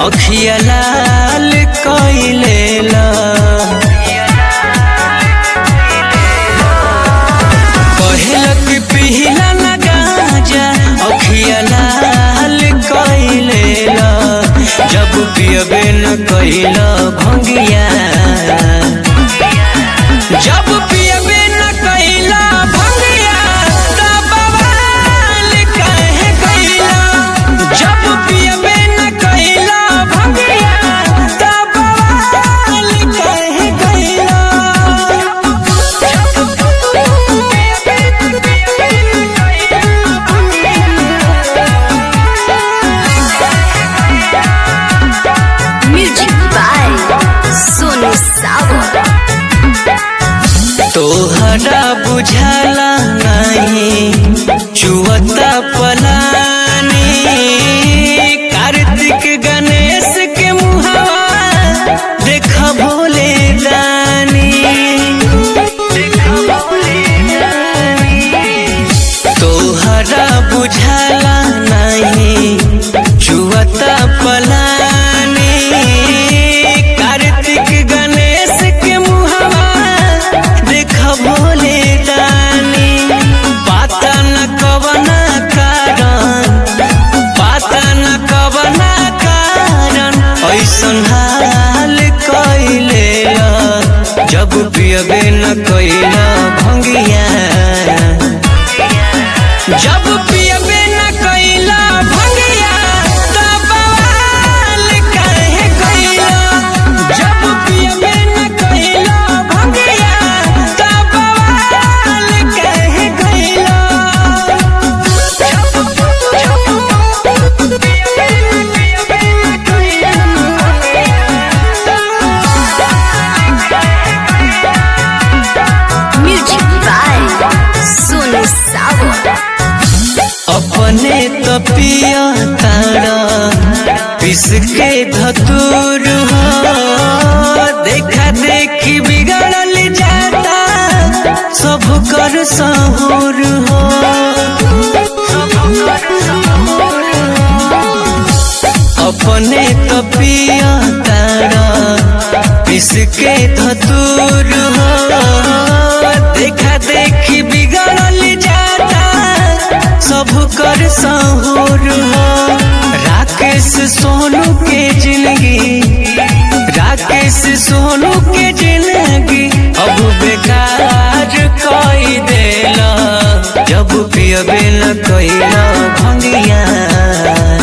अखिया लाल कइलेला कहलक पिहला ना गाजा अखिया लाल कइलेला जब पियबे न कइला भंगिया जब पियबे न कइला भंगिया तब बवाल काहे कइला जब पियबे न कइला भंगिया तब बवाल काहे कइला Music by Sonu Sawa. तोहरा बुझाला नहीं चुवता पलानी कार्तिक गणेश के मुहावा देख भोले दानी तोहरा बुझाला नहीं चुवता पलानी कार्तिक गणेश के मुहावा देख भोले दानी पाता न कवना कारण पाता न कवना कारण ऐसन हाल कइलेला जब पियबे न कइला भंगिया जब पियबे न कइला भंगिया तब बवाल काहे कइला जब पियबे न कइला भंगिया तब बवाल काहे कइला Music by Sonu Sawa. अपने तो पिया तारा पिस के धतूर हो देखा देखी बिगड़ल जाता सब कर सहूर हो अपने तो पिया तारा पिस के धतूर हो देखा देखी बिगड़ल जाता सब कर सहूर हो राकेश सोनू के जिंदगी राकेश सोनू के जिंदगी अब बेकार कई देला जब पियबे न कइला भंगिया